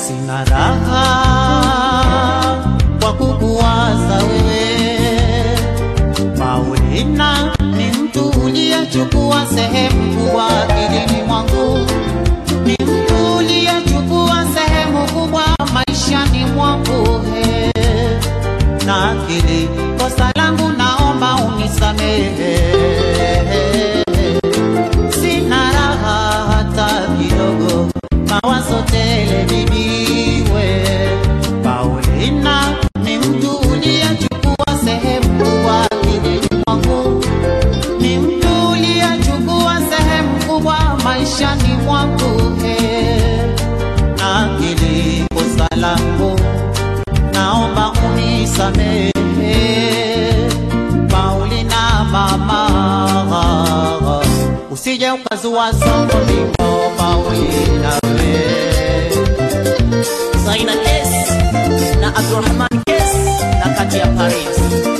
sina raha kwa kukuwaza wewe. Paulina ni mtu uliyechukua sehemu kubwa akilini mwangu, ni mtu uliyechukua sehemu kubwa maishani mwangu he. na akili kosa langu naomba unisamehe sina raha hata kidogo, mawazo tele bibiwe. Paulina ni mtu uliyechukua sehemu kubwa akilini mwangu, ni mtu uliyechukua sehemu kubwa maishani mwangu he. na akili kosa langu naomba unisamehe Paulina mama, usije ukazua songo liko Paulina we Zaina S na Abdurrahman S na kati ya Paris.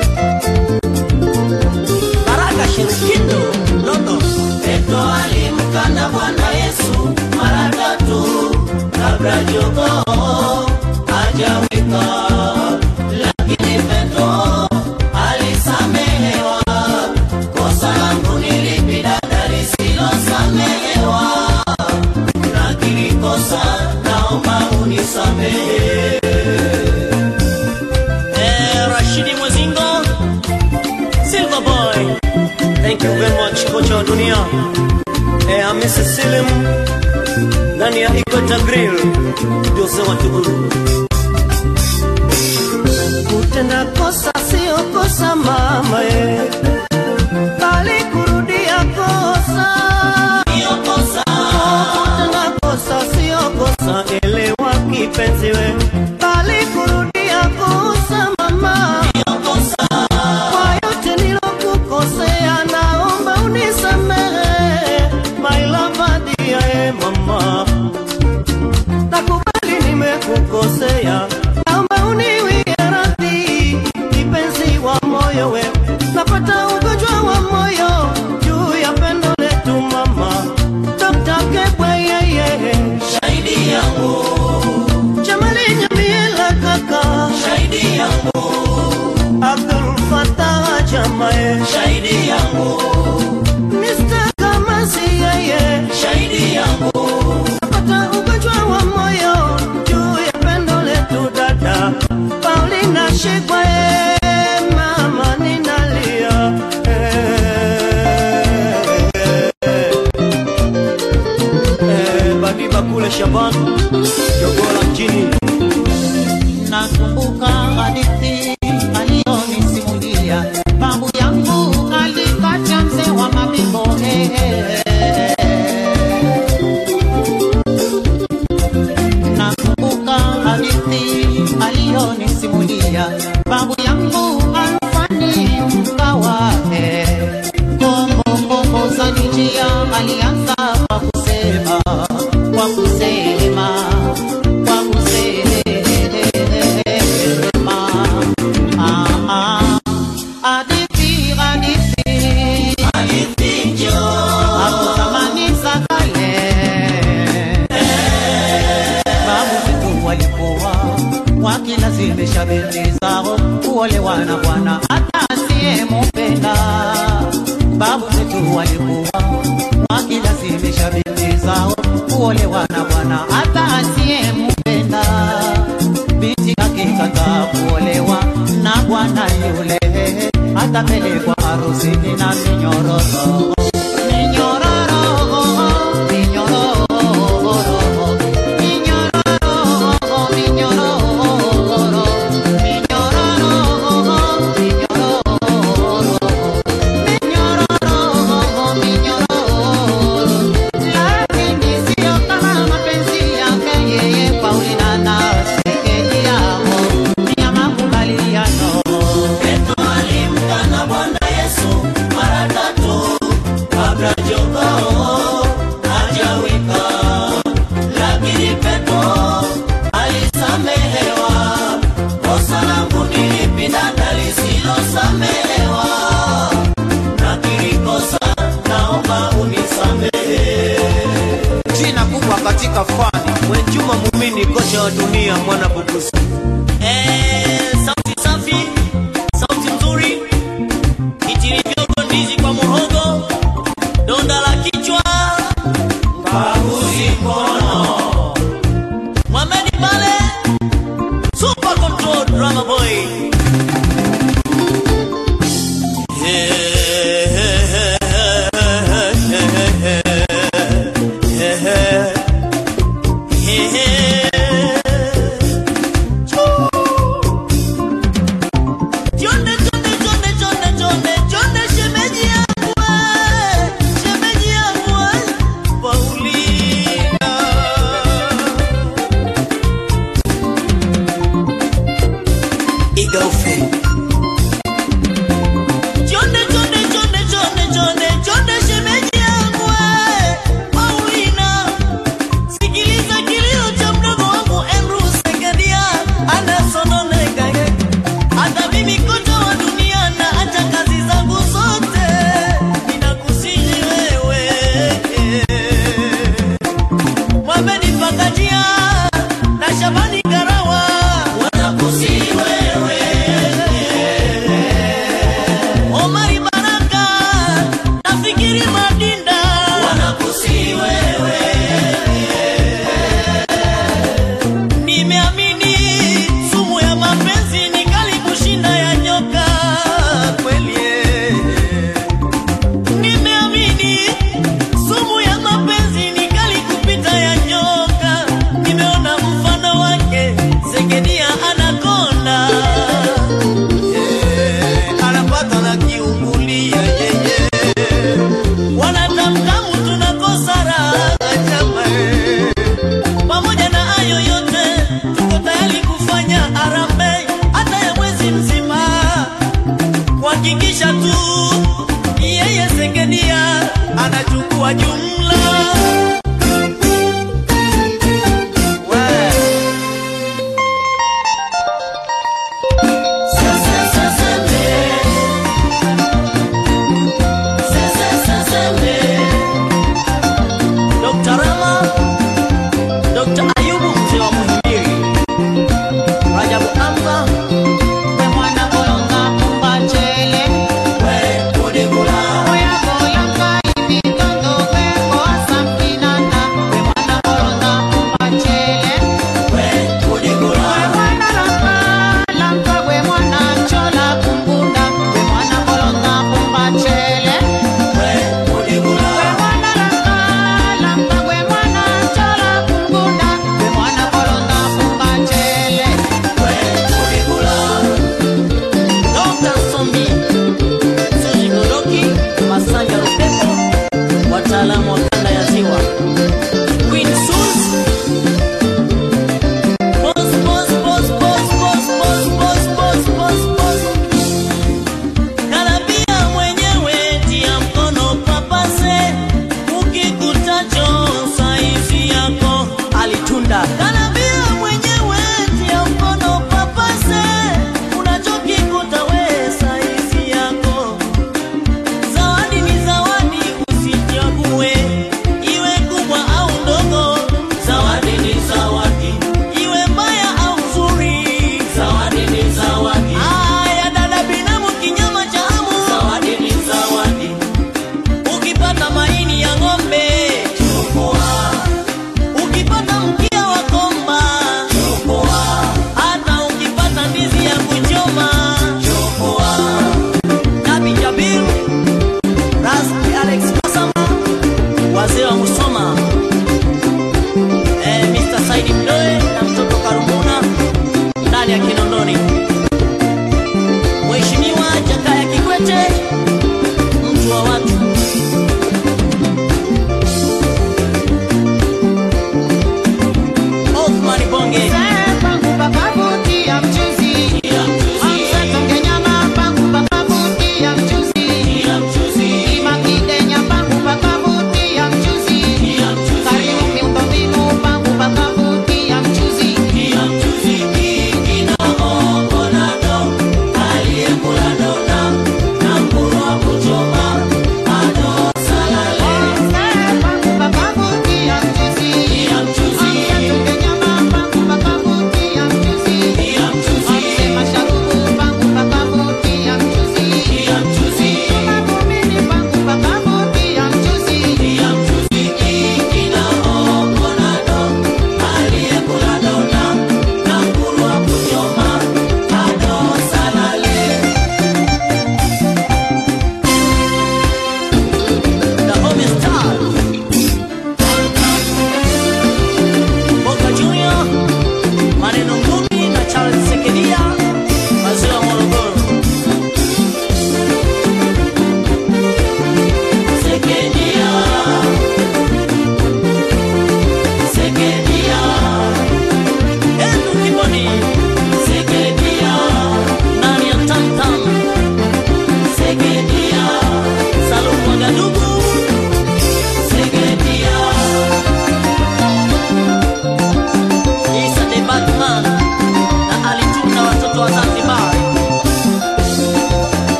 Baraka Shirikindo London. Petro alimkana Bwana Yesu mara tatu kabla jogoo hajawika, lakini Petro alisamehewa. Kosa langu ni lipi dada lisilosamehewa? nakili kosa, naomba unisamehe. Eh, Rashidi Mwezingo, Silver Boy, thank you very much kocha wa dunia. Eh, Hamisi Silim ndani ya Equator Grill, Jose Watuguru. Kutenda kosa sio kosa mama eh, bali kurudia kosa sio kosa. Kutenda kosa sio kosa, elewa kipenzi we, bali kurudia kosa mama sio kosa. Kwa yote nilokukosea, naomba unisamehe my lover dear eh, mama nakubali nimekukosea, naomba uniwie radhi, kipenzi wa moyo we, napata ugonjwa wa moyo juu ya pendo letu mama, Dr. Kebwe yeye shahidi yangu, Jamali Nyamiela kaka shahidi yangu, Abdul Fatah Jamae shahidi yangu, Mr. Kamasi yeye shahidi yangu napata ugonjwa wa moyo juu ya pendo letu dada Paulina Shigwe, mama ninalia Eh, Badiba kule Shaban Jogola mjini nakumbuka hadithi aliyonisimulia babu yangu alikacha mzee wa mabimbo hehe. nakumbuka hadithi aliyonisimulia babu yangu alfani mkawahe kombo kombo za njia alianza kwa kusema kwa kusema kwa kusema ah, ah. hadithi hadithi hapo zamani za kale babu zetu walikuwa wakilazimisha binti zao kuolewa na bwana hata asiyemupenda. Babu zetu walikuwa wakilazimisha binti zao kuolewa na bwana hata asiyemupenda. Binti akikataa kuolewa na bwana yule, atapelekwa harusini na minyororo minyororo minyororo minyororo minyororo Petro alimkana Bwana ni kocha wa dunia mwana bukusu. Eh, sauti safi, sauti nzuri, itiri vyogo ndizi kwa muhogo, donda la kichwa, mbaguzi mkono. Mohamed Bale, super control drama boy. Jonde, jonde, jonde, jonde, jonde, jonde, shemeji yangu we, shemeji yangu we, Paulina. Igaufe